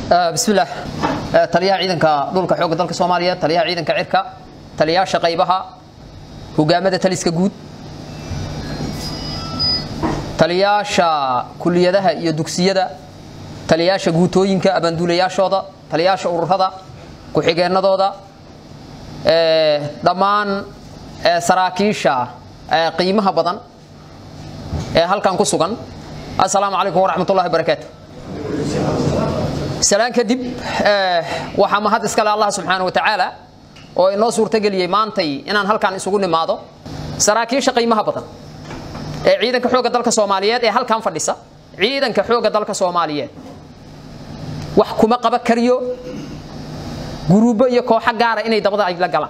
bismillaah taliyaha ciidanka dhulka xoogga dalka soomaaliyeed taliyaha ciidanka cirka taliyaasha qaybaha hogaamada taliska guud taliyaasha kuliyadaha iyo dugsiyada taliyaasha guutooyinka abaanduulayaashooda taliyaasha ururada ku-xigeenadooda dhammaan saraakiisha qiimaha badan ee halkan ku sugan assalaamu calaykum waraxmatullahi barakaatu salaan kadib waxaa mahad iskale allah subxaana wa tacaala oo inoo suurtageliyey maantay inaan halkan isugu nimaado saraakiisha qiimaha badan ee ciidanka xoogga dalka soomaaliyeed ee halkan fadhisa ciidanka xoogga dalka soomaaliyeed wax kuma qaba kariyo guruubo iyo kooxo gaara inay dabada ay la galaan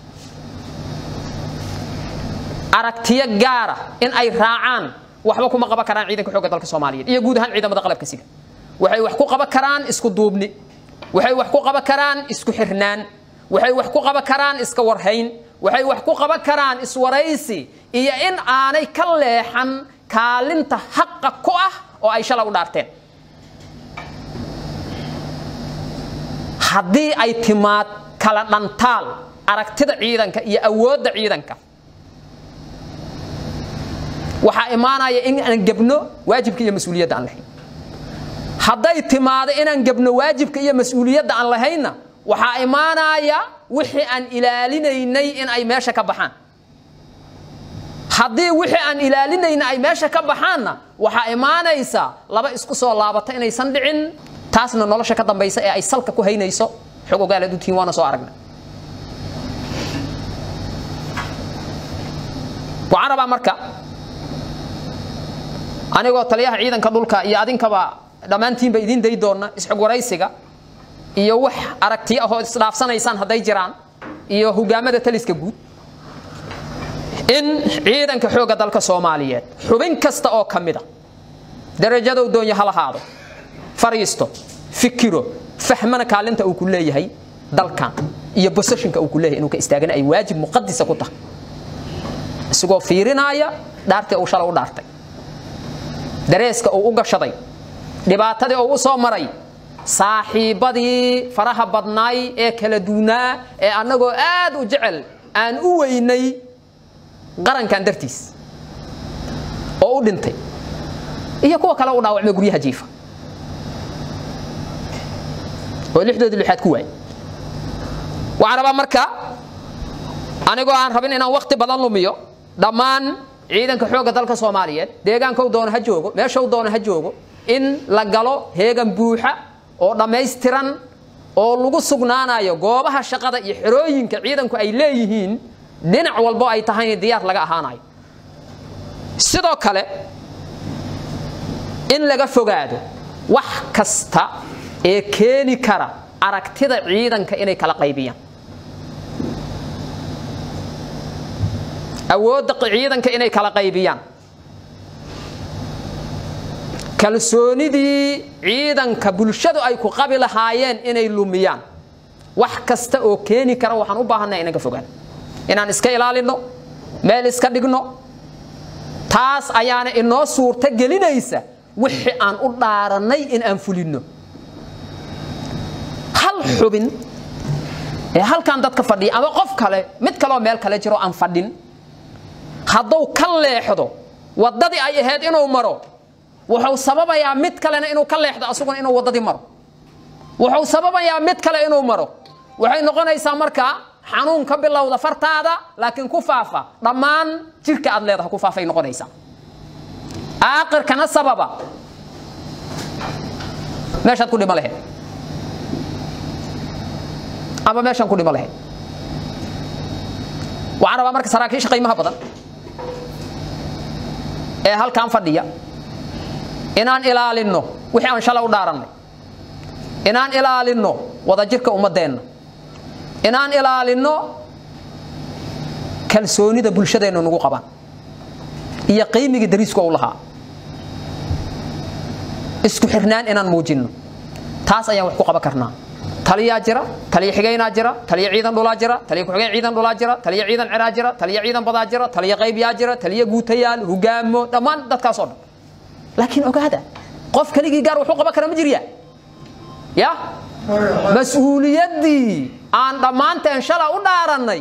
aragtiyo gaara in ay raacaan waxba kuma qaban karaan ciidanka xoogga dalka soomaaliyeed iyo guud ahaan ciidamada qalabka sida waxay wax ku qaban karaan isku duubni waxay wax ku qaban karaan isku xirnaan waxay wax ku qaban karaan iska warhayn waxay wax ku qaban karaan iswaraysi iyo in aanay ka leexan kaalinta xaqa ku ah oo ay shala u dhaarteen haddii ay timaad kala dhantaal aragtida ciidanka iyo awoodda ciidanka waxaa imaanaya in aan gebno waajibka iyo mas-uuliyadda aan lahayn hadday timaado inaan gebno waajibka iyo mas-uuliyadda aan lahaynna waxaa imaanaya wixii aan ilaalinaynay in ay meesha ka baxaan haddii wixii aan ilaalinayna ay meesha ka baxaanna waxaa imaanaysa laba isku soo laabata inaysan dhicin taasna nolosha ka dambaysa ee ay salka ku haynayso xog ogaalaad u tihiin waana soo aragna waxaan rabaa marka anigoo taliyaha ciidanka dhulka iyo adinkaba dhammaantiinba idiin day doonna isxog waraysiga iyo wax aragtiyo ahoo isdhaafsanaysaan hadday jiraan iyo hogaamada taliska guud in ciidanka xoogga dalka soomaaliyeed xubin kasta oo ka mida darajadow doonya ha lahaado fariisto fikiro fahmana kaalinta uu ku leeyahay dalkan iyo boseshinka uu ku leeyahay inuu ka istaagana ay waajib muqadisa ku tahay isagoo fiirinaaya dhaartii uu shala u dhaartay dareeska uu u gashaday dhibaatadii uu u soo maray saaxiibbadii faraha badnaay ee kala duunaa ee annagoo aad u jecel aan u weynay qarankan dartiis oo u dhintay iyo kuwa kale u dhaawacmay guryaha jiifa oo lixdoodii lixaad ku waayay waxaan rabaa marka anigoo aan rabin inaan wakti badan lumiyo dhammaan ciidanka xoogga dalka soomaaliyeed deegaankou doono ha joogo meeshau doono ha joogo in la galo heegan buuxa oo dhammaystiran oo lagu sugnaanayo goobaha shaqada iyo xerooyinka ciidanku ay leeyihiin dhinac walbo ay tahay diyaar laga ahaanayo sidoo kale in laga fogaado wax kasta ee keeni kara aragtida ciidanka inay kala qaybiyaan awoodda ciidanka inay kala qaybiyaan kalsoonidii ciidanka bulshadu ay ku qabi lahaayeen inay lumiyaan wax kasta oo keeni kara waxaan u baahanay inaan ka fogaan inaan iska ilaalinno meel iska dhigno taas ayaana inoo suurto gelinaysa wixii aan u dhaarannay in aan fulinno hal xubin ee halkan dadka fadhiya ama qof kale mid kaleoo meel kale jiro aan fadhin hadduu ka leexdo waddadii ay ahayd inuu maro wuxuu sababayaa mid kalena inuu ka leexdo asuguna inuu waddadii maro wuxuu sababayaa mid kale inuu maro waxay noqonaysaa markaa xanuun ka bilowda fartaada laakiin ku faafa dhammaan jirka aad leedaha ku faafay noqonaysaa aakirkana sababa meeshaad ku dhimo lahayd ama meeshaan ku dhimo lahayd waxaan rabaa marka saraakiisha qiimaha badan ee halkan fadhiya inaan ilaalinno wixii aan shala u dhaarannay inaan ilaalinno wadajirka ummaddeenna inaan ilaalinno kalsoonida bulshadeennu nagu qabaan iyo qiimigii dariisku u lahaa isku xirnaan inaan muujinno taas ayaan wax ku qaban karnaa taliyaa jira taliya xigaynaa jira taliya ciidan dhulaa jira taliya ku-xigeen ciidan dhulaa jira taliya ciidan ciraa jira taliya ciidan badaa jira taliya qaybyaa jira taliya guutayaal hogaamo dhammaan dadkaasoo dhan laakiin ogaada qof keligii gaar wuxuu qaban kara ma jirya ya mas-uuliyaddii aan dhammaanteen shala u dhaarannay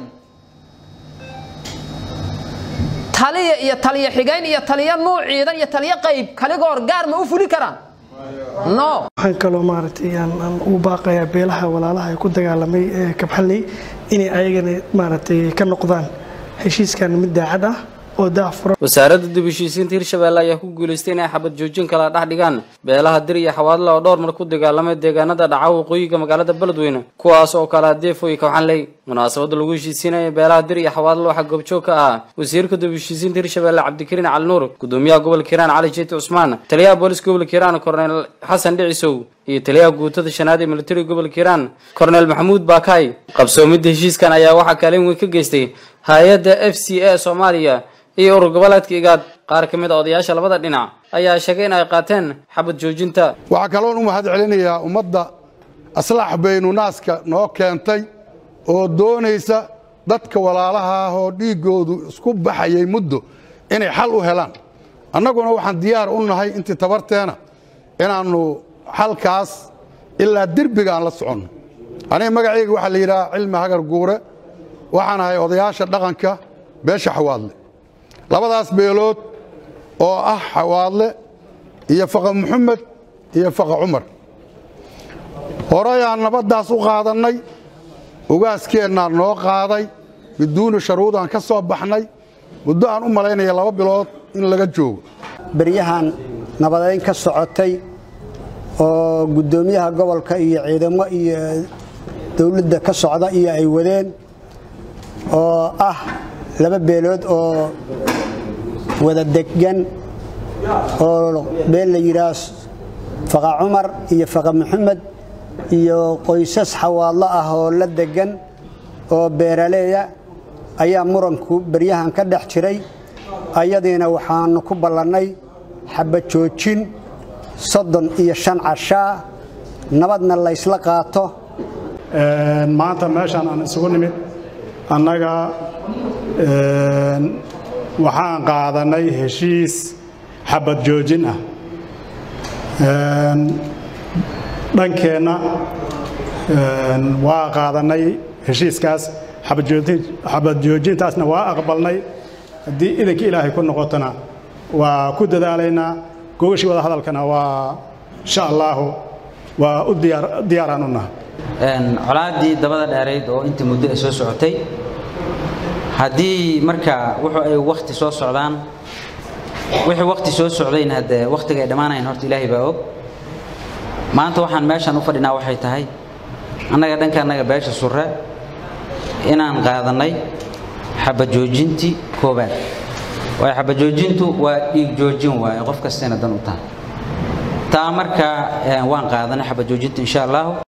taliya iyo taliya xigayn iyo taliya nuuc ciidan iyo taliya qayb kaligoor gaar ma u fuli karaan no waxaan kaloo maaragtay aan aan ugu baaqayaa beelaha walaalaha ee ku dagaalamay ee kabxalley inay ayagana maaragtay ka noqdaan heshiiskan mid daacad ah oo daahfuran wasaaradda dib u heshiisiinta hirshabeelle ayaa ku guulaystay inay xabad joojin kala dhex dhigaan beelaha dir iyo xawaadle oo dhowr mar ku dagaalamay deegaanada dhaca waqooyiga magaalada beledweyne kuwaas oo kala deefo iyo kabxanley munaasabadda lagu heshiisiinaya beelaha dir iyo xawaadle waxaa goobjoog ka ah wasiirka dib u heshiisiinta hirshabeelle cabdikariin cali nuur gudoomiyaha gobolka hiiraan cali jeeti cusmaan taliyaha booliska gobolka hiiraan korneyl xasan dhicisow iyo taliyaha guutada shanaad ee militariga gobolka hiiraan korneyl maxamuud baakaay qabsoomidda heshiiskan ayaa waxaa kaalin weyn ka geystay hay-adda f c a soomaaliya iyo urur goboleedka igaad qaar ka mid a odayaasha labada dhinac ayaa sheegay in ay qaateen xabad joojinta waxaa kaloon u mahad celinayaa ummadda aslaax baynu naaska noo keentay oo doonaysa dadka walaalaha ah oo dhiiggoodu isku baxayay muddo inay xal u helaan annaguna waxaan diyaar u nahay intii tabarteena inaannu xalkaas ilaa derbiga aan la soconno aniga magacayga waxaa la yidhaha cilmi hagar guure waxaan ahay odayaasha dhaqanka beesha xawaadle labadaas beelood oo ah xawaadle iyo faqa muxamed iyo faqa cumar horeyaan nabaddaas u qaadannay ugaaskeennaa noo qaaday biduuni sharuudaan ka soo baxnay muddo aan u malaynaya laba bilood in laga joogo beryahan nabadayn ka socotay oo guddoomiyaha gobolka iyo ciidamo iyo dowladda ka socda iyo ay wadeen oo ah laba beelood oo wada degan oo beel la yidhaah faqa cumar iyo faqa maxamed iyo qoysas xawaadlo ah oo la degan oo beeraleeya ayaa muranku beryahan ka dhex jiray ayadiina waxaannu ku ballannay xabad joojin soddon iyo shan cashaa nabadna laysla qaato maanta meeshaan aan isugu nimid annaga waxaan qaadannay heshiis xabad joojin ah dhankeenna waa qaadannay heshiiskaas xabad joojintaasna waa aqbalnay haddii idanka ilaahay ku noqotona waa ku dadaalaynaa gogashii wada hadalkana waa insha allaahu waa u diyaaraan u naha colaaddii dabada dheerayd oo intii muddo ay soo socotay haddii marka wuxuu ay wakhti soo socdaan wixii wakhti soo socdayna haddee wakhtiga ay dhammaanayan horta ilaahay baa og maanta waxaan meeshan u fadhinaa waxay tahay annaga dhanka annaga beesha surre inaan qaadannay xabajoojintii koobaad waayo xabajoojintu waa dhiig joojin waaye qof kastayna dan u tahay taa marka waan qaadanay xabajoojinta insha allahu